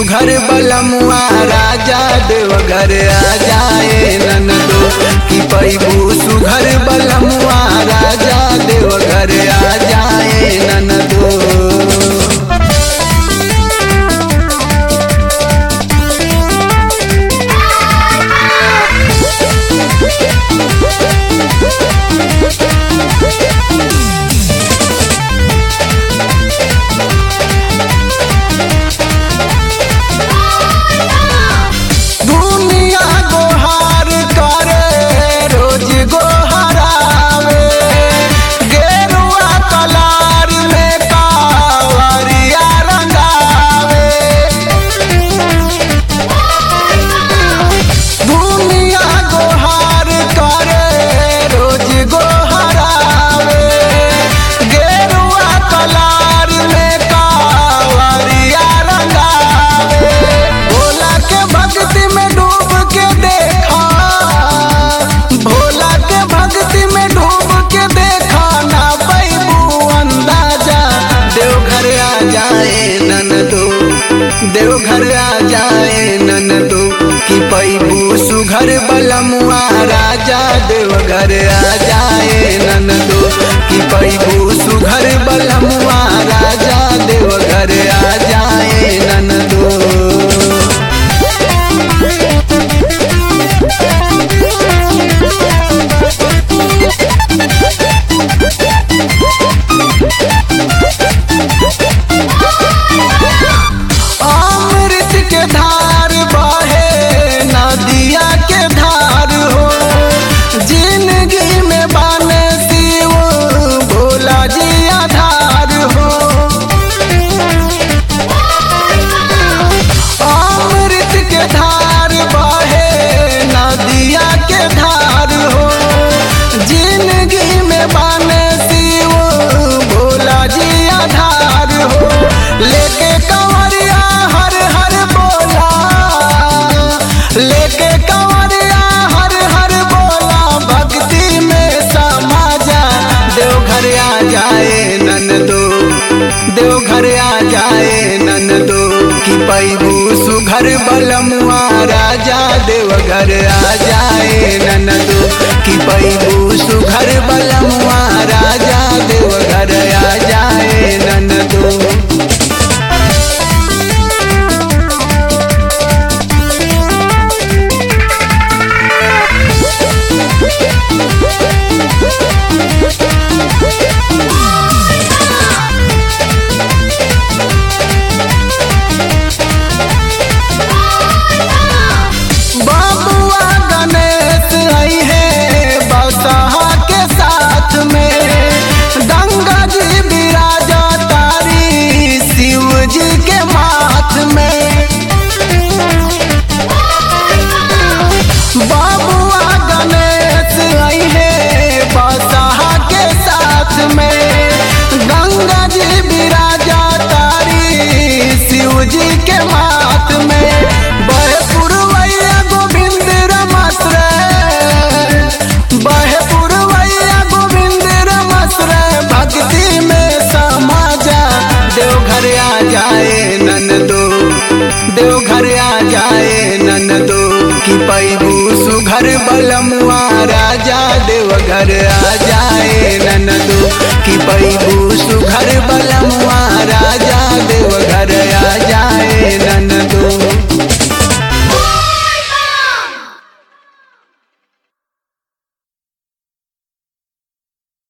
सुघर बलमुआ राजा देवघर आ जाए ननदो कि पैबू सुघर बलमुआ राजा देवघर आ जाए ननदो दुनिया गोहार करे रोज गोहरावे गेरुआ कलार में कावरिया रंगावे दुनिया गोहार करे रोज गोहरावे गेरुआ कलार में कावरिया रंगावे भोला के भक्ति में डूब के देखा भोला के भक्ति में डूब के देखा ना पैबू अंदाजा देवघर आ जाए ननदो देवघर आ जाए ननदो कि पैबू सुघर बलमुआ राजा देवघर आ जाए ननदो कि पैबू सुघर बलमुआ राजा देवघर आ जाए ननदो अमृत के धार बहे नदिया के धार हो जिंदगी में बने शिव भोला जी आधार हो अमृत के धार बहे नदिया के धार हो जिंदगी में बने शिव भोला जी आधार हो लेके कंवरिया हर हर बोला लेके कंवरिया हर हर बोला भक्ति में समा जा देवघर आ जाए ननदो देवघर आ जाए ननदो कि पैबू सुघर बलमुआ राजा देवघर आ जाए ननदो कि पैबू सुघर बलमुआ राजा देवघर आ जाए ननदो बाबुआ गणेश आई है बसहा के साथ में गंगा जी विराजा तारी शिव जी के माथ में बाबुआ गणेश आई है बसहा के साथ में गंगा जी विराजा तारी शिव जी के माथ में बहे पुरवैया गोविंद रमस रे बहे पुरवैया गोविंद रमस रे भक्ति में समा जा देवघर आ जाए ननदो देवघर आ जाए ननदो कि पैबू सुघर बलमुआ